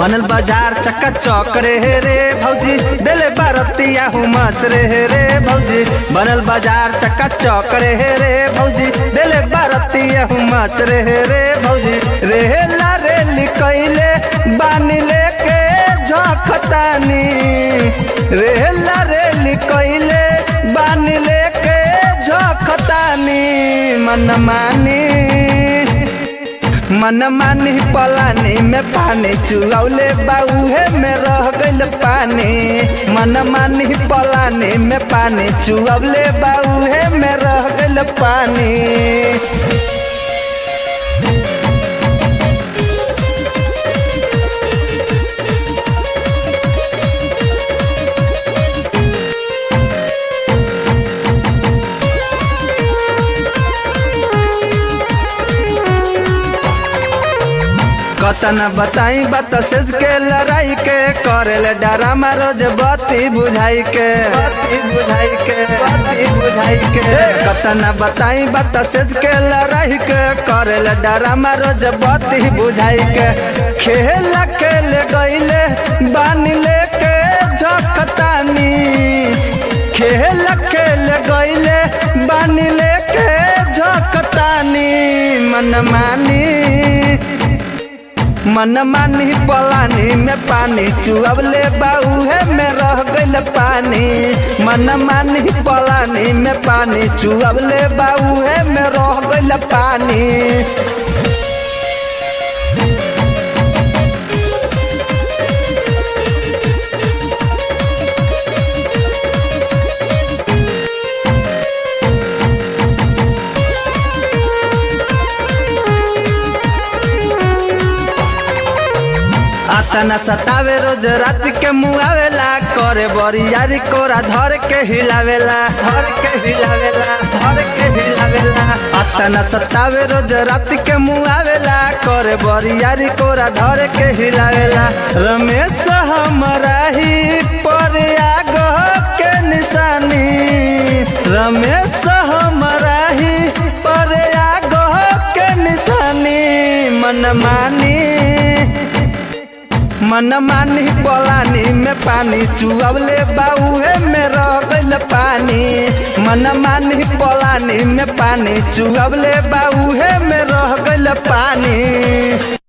बनल बाजार चक्का चौक रे रे भौजी देले बारतिया हुमच रे रे भौजी बनल बाजार चक्का चौक रे रे भौजी देले बारतिया हुमच रे रे भौजी रेला रेली कैले बानी लेके झखतानी रेला रेली कैले बानी लेके झखतानी मन मानी मन मानी पलानी में पानी चुगौले बाउहे में रह गइल पानी मन मानी पलानी में पानी चुगौले बाउहे में रह गइल पानी कतन बताई बत सेज के लड़ाई के करेल डरामा रोज बत्ती बुझाई के बत्ती बुझाई के बत्ती बुझाई के कतन बताई बत सेज के लड़ाई के करेल डरामा रोज बत्ती बुझाई के खेल खेल गईले बानी लेके झखतानी खेल खेल गईले बानी लेके झखतानी मन मानी मन मानी पलानी में पानी चुअबले बाउहे में रह गइल पानी मन मानी पलानी में पानी चुअबले बाउहे में रह गइल पानी आतना सतावे रोज रात के मुआवेला करे बरियारी कोरा धर के हिलावेला धर के हिलावेला धर के हिलावेला आतना सतावे रोज रात के मुआवेला करे बरियारी कोरा धर के हिलावेला रमेश हमरा ही पर आगह के निशानी रमेश हमरा ही पर आगह के निशानी मन मानी मन मानी पलानी में पानी चुअबले बाउहे में रह गइल पानी मन मानी पलानी में पानी चुअबले बाउहे में रह गइल पानी